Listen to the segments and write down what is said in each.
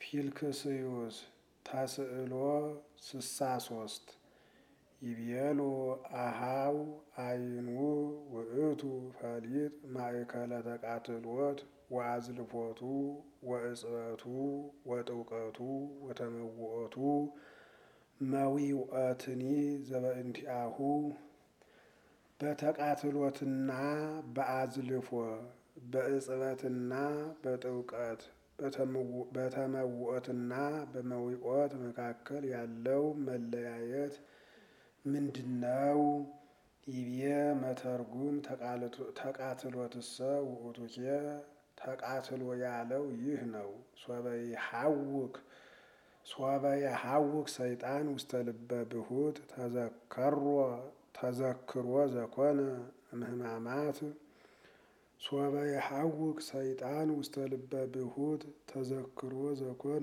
ፊልክስዩስ ተስዕሎ ስሳ ሶስት ይቤሉ አሃው አይኑ ውእቱ ፈሊጥ ማእከለ ተቃትሎት ወአዝልፎቱ ወእጽበቱ ወጥውቀቱ ወተመውኦቱ መዊውእትኒ ዘበእንቲአሁ በተቃትሎትና በአዝልፎ በእጽበትና በጥውቀት በተመውኦትና በመዊኦት መካከል ያለው መለያየት ምንድነው? ይቤ መተርጉም ተቃትሎትሰ ውእቱኬ ተቃትሎ ያለው ይህ ነው። ሶበ የሐውክ ሰይጣን ውስተ ልበ ብሁት ተዘክሮ ዘኮነ እምህማማት ሶበ የሐውክ ሰይጣን ውስተ ልበ ብሁት ተዘክሮ ዘኮነ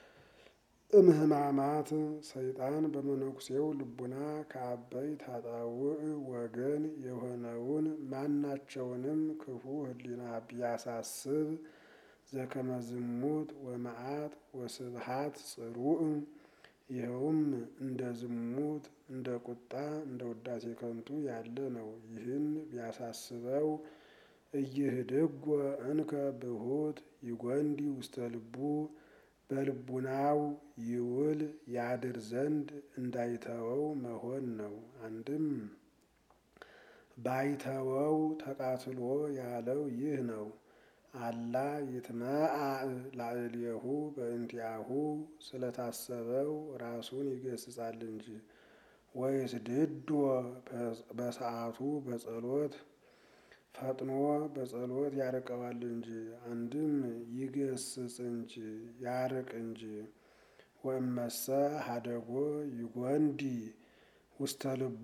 እምህማማት ሰይጣን በመነኩሴው ልቡና ከአበይት ኃጣውእ ወገን የሆነውን ማናቸውንም ክፉ ሕሊና ቢያሳስብ ዘከመ ዝሙት ወመዓት ወስብሃት ጽሩዕ ይኸውም እንደ ዝሙት እንደ ቁጣ እንደ ውዳሴ ከንቱ ያለ ነው። ይህን ቢያሳስበው እይህድጎ እንከ ብሁት ይጐንዲ ውስተ ልቡ በልቡናው ይውል ያድር ዘንድ እንዳይተወው መሆን ነው። አንድም ባይተወው ተቃትሎ ያለው ይህ ነው። አላ ይትመዓዕ ላዕሌሁ በእንቲአሁ ስለታሰበው ራሱን ይገስጻል እንጂ ወይስድዶ በሰዓቱ በጸሎት ፈጥኖ በጸሎት ያርቀዋል እንጂ አንድም ይገስጽ እንጂ ያርቅ እንጂ ወእመሰ ሀደጎ ይጐንዲ ውስተ ልቡ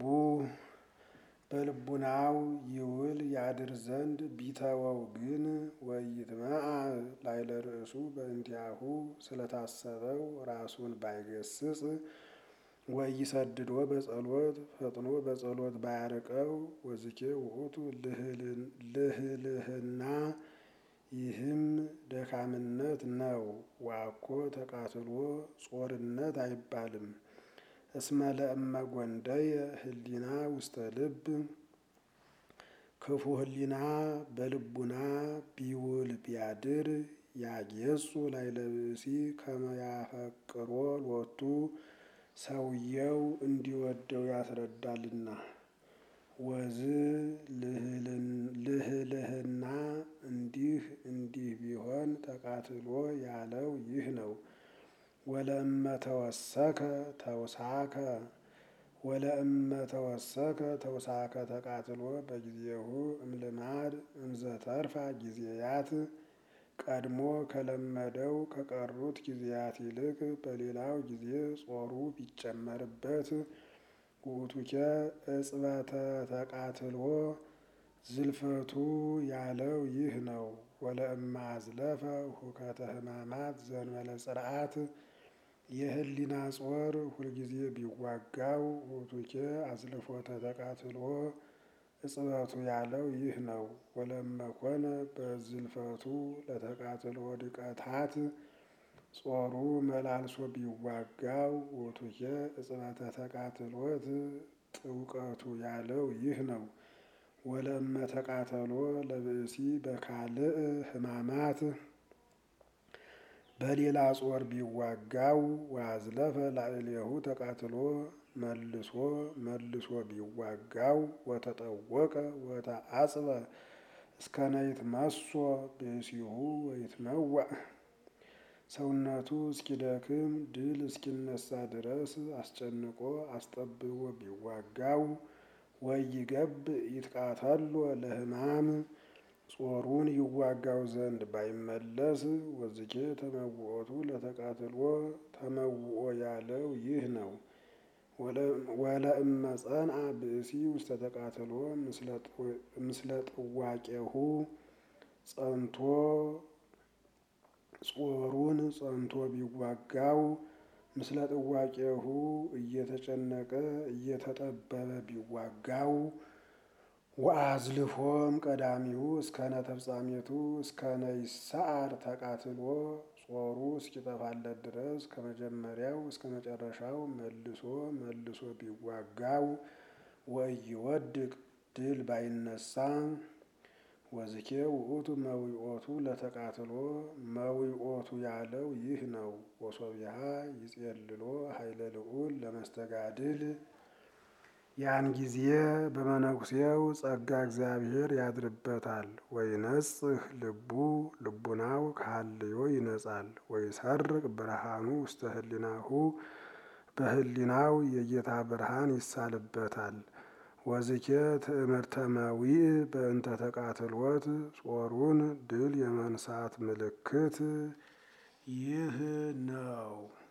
በልቡናው ይውል ያድር ዘንድ ቢተወው ግን ወይትመዓዕ ላዕለ ርእሱ በእንቲአሁ ስለታሰበው ራሱን ባይገስጽ ወይሰድዶ በጸሎት ፈጥኖ በጸሎት ባያርቀው ወዝኬ ውእቱ ልህልህና ይህም ደካምነት ነው። ዋኮ ተቃትሎ ጾርነት አይባልም። እስመ ለእመ ጐንደየ ህሊና ውስተ ልብ ክፉ ህሊና በልቡና ቢውል ቢያድር ያጌጹ ላዕለ ብእሲ ከመ ያፈቅሮ ሎቱ ሰውየው እንዲወደው ያስረዳልና። ወዝ ልህልህና እንዲህ እንዲህ ቢሆን ተቃትሎ ያለው ይህ ነው። ወለእመ ተወሰከ ተውሳከ ወለእመ ተወሰከ ተውሳከ ተቃትሎ በጊዜሁ እምልማድ እምዘተርፋ ጊዜያት ቀድሞ ከለመደው ከቀሩት ጊዜያት ይልቅ በሌላው ጊዜ ጾሩ ቢጨመርበት ውእቱኬ እጽበተ ተቃትሎ ዝልፈቱ ያለው ይህ ነው። ወለእመ አዝለፈ ሁከተ ሕማማት ዘእንበለ ጽርዓት የህሊና ጾር ሁልጊዜ ቢዋጋው ውእቱኬ አዝልፎተ ተቃትሎ እጽበቱ ያለው ይህ ነው። ወለእመ ኮነ በዝልፈቱ ለተቃትሎ ድቀታት ጾሩ መላልሶ ቢዋጋው ውእቱኬ እጽበተ ተቃትሎት ጥውቀቱ ያለው ይህ ነው። ወለእመ ተቃተሎ ለብእሲ በካልእ ሕማማት በሌላ ጾር ቢዋጋው ወአዝለፈ ላዕሌሁ ተቃትሎ መልሶ መልሶ ቢዋጋው ወተጠወቀ ወተአጽበ እስከ ነይትመሶ ብእሲሁ ወይትመዋዕ ሰውነቱ እስኪደክም ድል እስኪነሳ ድረስ አስጨንቆ አስጠብቦ ቢዋጋው ወይገብእ ይትቃተሎ ለሕማም ጾሩን ይዋጋው ዘንድ ባይመለስ ወዝኬ ተመውኦቱ ለተቃትሎ ተመውኦ ያለው ይህ ነው። ወለእመ ጸንዐ ብእሲ ውስተ ተቃትሎ ምስለ ጥዋቄሁ ጸንቶ ጾሩን ጸንቶ ቢዋጋው ምስለ ጥዋቄሁ እየተጨነቀ እየተጠበበ ቢዋጋው ወአዝልፎም ቀዳሚሁ እስከነ ተፍጻሜቱ እስከነ ይሰዓር ተቃትሎ ጾሩ እስኪጠፋለት ድረስ ከመጀመሪያው እስከ መጨረሻው መልሶ መልሶ ቢዋጋው ወኢይወድቅ ድል ባይነሳ ወዝኬ ውእቱ መዊኦቱ ለተቃትሎ መዊኦቱ ያለው ይህ ነው። ወሶቢሃ ይጼልሎ ኃይለ ልዑል ለመስተጋድል ያን ጊዜ በመነኩሴው ጸጋ እግዚአብሔር ያድርበታል። ወይነጽህ ልቡ ልቡናው ከሀልዮ ይነጻል። ወይሰርቅ ብርሃኑ ውስተ ህሊናሁ በህሊናው የጌታ ብርሃን ይሳልበታል። ወዝኬ ትእምርተ መዊእ በእንተ ተቃትሎት ጾሩን ድል የመንሳት ምልክት ይህ ነው።